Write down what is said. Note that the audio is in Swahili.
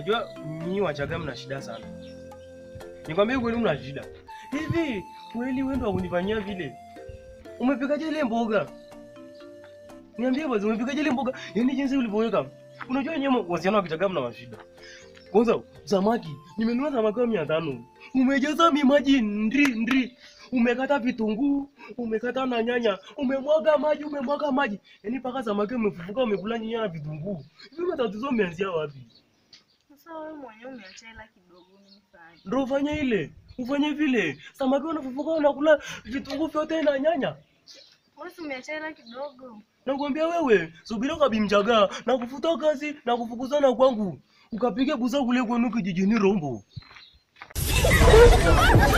Unajua nyinyi Wachaga mna shida sana. Nikwambie kweli mna shida. Hivi kweli wewe ndo unifanyia vile? Umepikaje ile mboga? Niambie basi umepikaje ile mboga? Yaani jinsi ulivyoweka. Unajua nyinyi wasichana wa Kichaga mna mashida. Kwanza samaki, nimenunua samaki wa 500. Umejaza mimaji ndri ndri. Umekata vitunguu, umekata na nyanya, umemwaga maji, umemwaga maji. Yaani paka samaki umefufuka umekula nyanya na vitunguu. Hivi matatizo umeanzia wapi? Sasa wewe mwenyewe umeacha hela kidogo nifanye. Ndio ufanye ile. Ufanye vile. Samaki wanafufuka wanakula vitunguu vyote na nyanya. Wewe si umeacha hela kidogo. Nakwambia wewe, subira kabimchaga na kufuta kazi na kufukuzana kwangu. Ukapige buza kule kwenu kijijini Rombo.